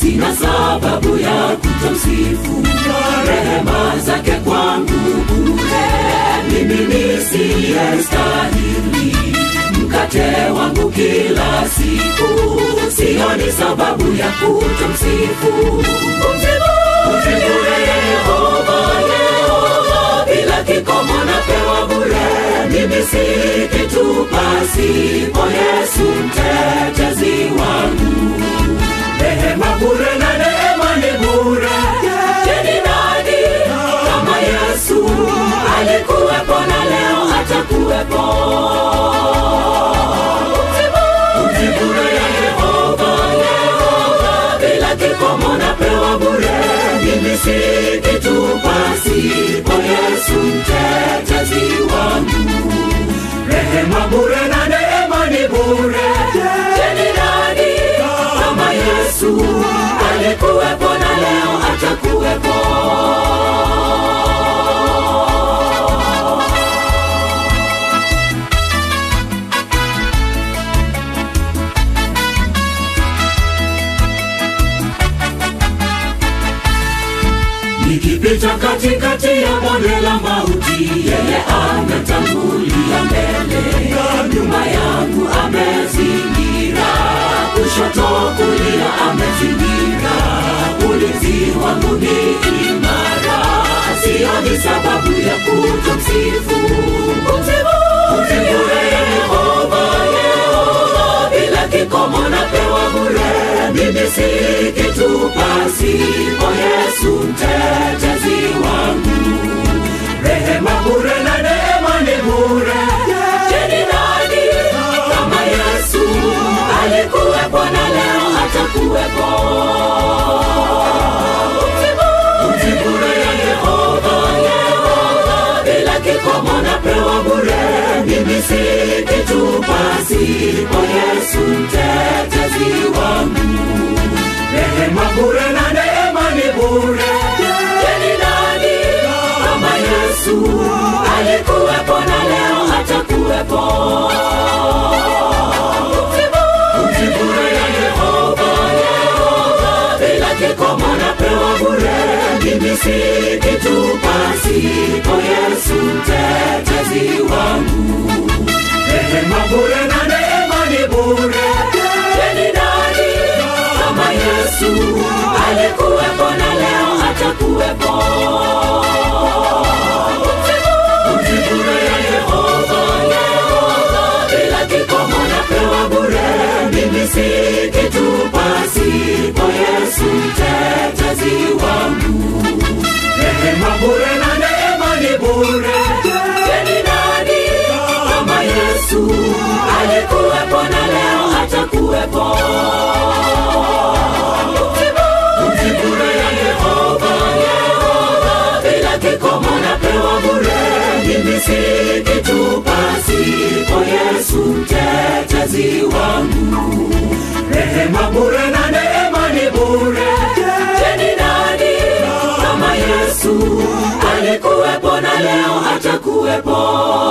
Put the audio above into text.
sina sababu ya kutomsifu rehema zake kwangu bure mimi nisiyestahili mkate wangu kila siku sioni sababu ya kutomsifu Umsifu Yehova, Yehova, bila kikomo napewa bure mimi si kitu pasipo yesu mtetezi wangu rehema bure na neema ni bure je ni nani kama yesu alikuwepo na leo atakuwepo Pumzi bure ya Yehova, Yehova, bila kikomo napewa bure mimi si kitu pasipo yesu mtetezi wangu rehema bure na neema ni bure je ni nani kama yesu alikuwepo na leo atakuwepo nikipita katikati ya bonde la mauti yeye ametangulia mbele nyuma yangu amezingira kushoto kulia amezingira ulinzi wangu ni imara sioni sababu ya kutomsifu Kumsifu Kumsifu Yehova, Yehova, bila kikomo napewa bure mimi si kitu pasipo yesu mtetezi wangu rehema bure na neema ni bure je ni nani kama yesu alikuwepo na leo atakuwepo Pumzi bure ya yehova yehova bila kikomo napewa bure mimi si kitu pasipo yesu mtetezi wangu rehema bure na neema ni bure je ni nani kama yesu alikuwepo na leo atakuwepo Pumzi bure ya yehova yehova bila kikomo napewa bure mimi si kitu pasipo yesu mtetezi wangu rehema bure na neema ni bure je ni nani kama yesu alikuwepo na leo atakuwepo Pumzi bure ya yehova yehova bila kikomo napewa bure mimi si kitu pasipo yesu mtetezi wangu rehema bure na neema ni bure je ni nani kama yesu alikuwepo na leo atakuwepo Pumzi bure ya yehova yehova bila kikomo napewa bure mimi si kitu pasipo yesu mtetezi wangu rehema bure na neema ni bure je ni nani kama yesu alikuwepo na leo atakuwepo